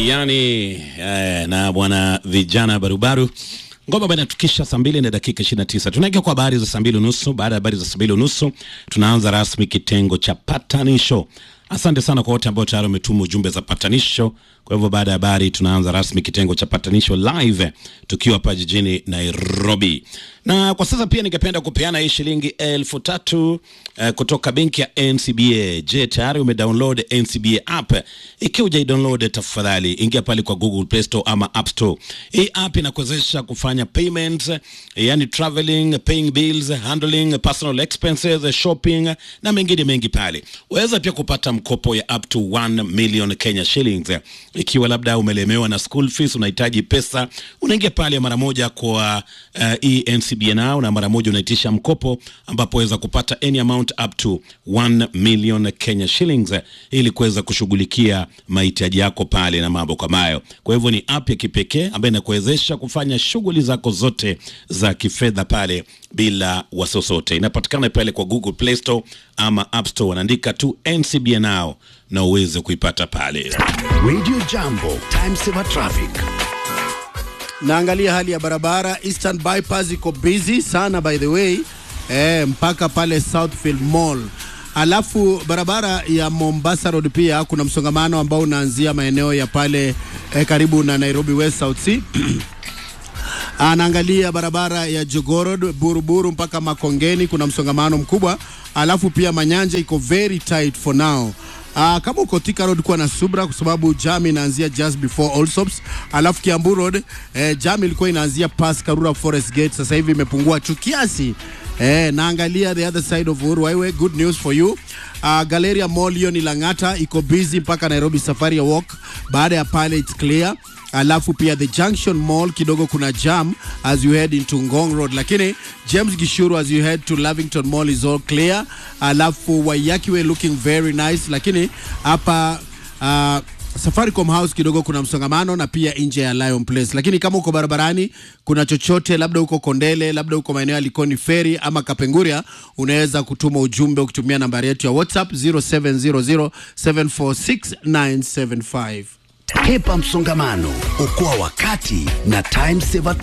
yani eh, na bwana vijana barubaru ngoma bana tukisha saa mbili na dakika 29 tunaingia kwa habari za saa mbili unusu baada ya habari za saa mbili unusu tunaanza rasmi kitengo cha patanisho asante sana kwa wote ambao tayari wametuma ujumbe za patanisho kwa hivyo baada ya habari tunaanza rasmi kitengo cha patanisho live tukiwa hapa jijini nairobi na kwa sasa pia ningependa kupeana hii shilingi elfu tatu uh, kutoka benki ya ncba je tayari umedownload ncba app ikiwa ujaidownload tafadhali ingia pale kwa google play store ama app store hii app inakuwezesha kufanya payments yani traveling paying bills handling personal expenses shopping na mengine mengi pale waweza pia kupata mkopo ya up to 1 million kenya shillings ikiwa labda umelemewa na school fees unahitaji pesa unaingia pale mara moja kwa uh, encba now na mara moja unaitisha mkopo ambapo waweza kupata any amount up to 1 million kenya shillings eh, ili kuweza kushughulikia mahitaji yako pale na mambo kama hayo kwa hivyo ni app ya kipekee ambayo inakuwezesha kufanya shughuli zako zote za kifedha pale bila wasiwasi inapatikana pale kwa google play store ama app store wanaandika tu ncba now na uweze kuipata pale Radio Jambo, time saver traffic. naangalia hali ya barabara Eastern Bypass iko busy sana by the way eh, mpaka pale Southfield Mall. Alafu barabara ya Mombasa Road pia kuna msongamano ambao unaanzia maeneo ya pale eh, karibu na Nairobi West South C anaangalia barabara ya Jogorod Buruburu mpaka Makongeni, kuna msongamano mkubwa. Alafu pia Manyanja iko very tight for now. Uh, kama uko Thika Road kuwa na subra kwa sababu jam inaanzia just before Allsops. Alafu Kiambu Road eh, jam ilikuwa inaanzia past Karura Forest Gate, sasa hivi imepungua tu kiasi. Eh, naangalia the other side of Uhuru Highway, good news for you. Uh, Galleria Mall hiyo ni Lang'ata iko busy mpaka Nairobi Safari ya Walk. Baada ya pale it's clear alafu pia the junction mall kidogo kuna jam as you head into ngong road lakini james gishuru as you head to lavington mall is all clear alafu wayakiwe looking very nice lakini hapa uh, Safaricom House kidogo kuna msongamano na pia nje ya Lion Place, lakini kama uko barabarani, kuna chochote, labda uko Kondele, labda uko maeneo ya Likoni Ferry ama Kapenguria, unaweza kutuma ujumbe ukitumia nambari yetu ya WhatsApp 0700746975. Hepa msongamano, okoa wakati na time saver